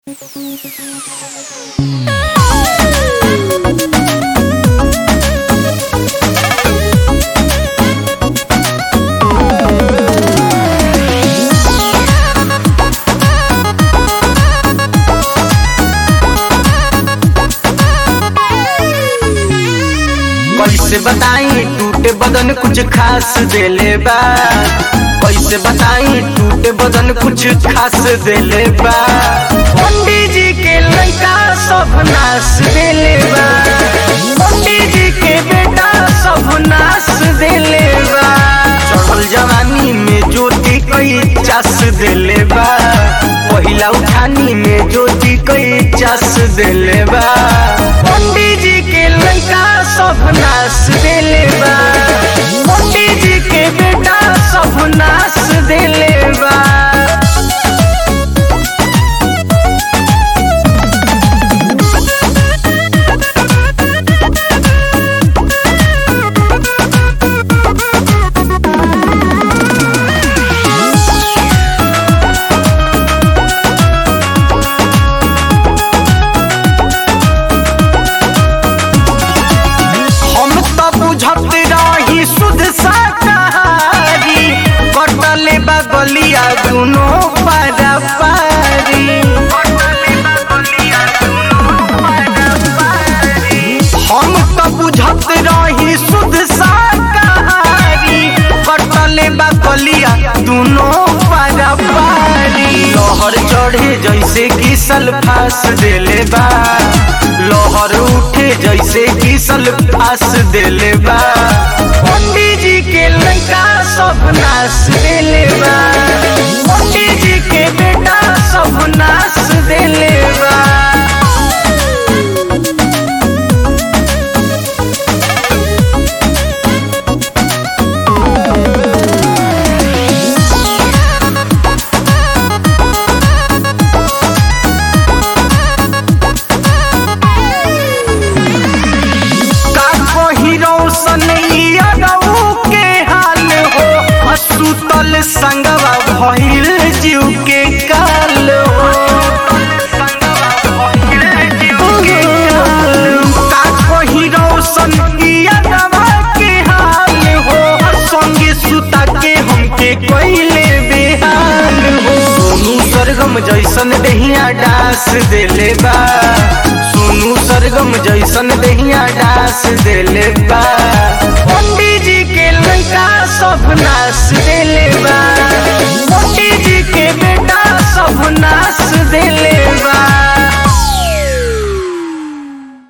कैसे बताई टूटे बदन कुछ खास देले बा कैसे बताई टूटे बदन कुछ खास देले बा पंडित जी के लड़का सब नाश देले बा पंडित जी के बेटा सब नाश देले बा चढ़ल जवानी में ज्योति कई चास देले बा पहिला उठानी में ज्योति कई चास देले बा पंडित जी के लड़का सब नाश देले बा पंडित जी के बेटा सब नाश देले बा हम तो बुझत रही शुद्ध शाकाहारी कटले बगलिया दुनो पारा पारी हम तो बुझत रही शुद्ध शाकाहारी कटले बगलिया दुनो पारा पारी लहर चढ़े जैसे कि सल्फास देले बा लहर उठे जैसे कि सल्फास देले बा पंडित जी के लड़का सब नाश देले बा पंडित जी के बेटा सब नाश देले बा का कही रोशन यादव के हाल हो असुतल संगवा भइल जीव के काल हो का कही रोशन यादव के हाल हो संगे सुता के हमके कोइले बेहाल हो सोनू सरगम जैसन दहिया डास देले बा सोनू सरगम जैसन दहिया डास देले बा पंडित जी के लड़का सब नाश देले बा पंडित जी के बेटा सब नाश देले बा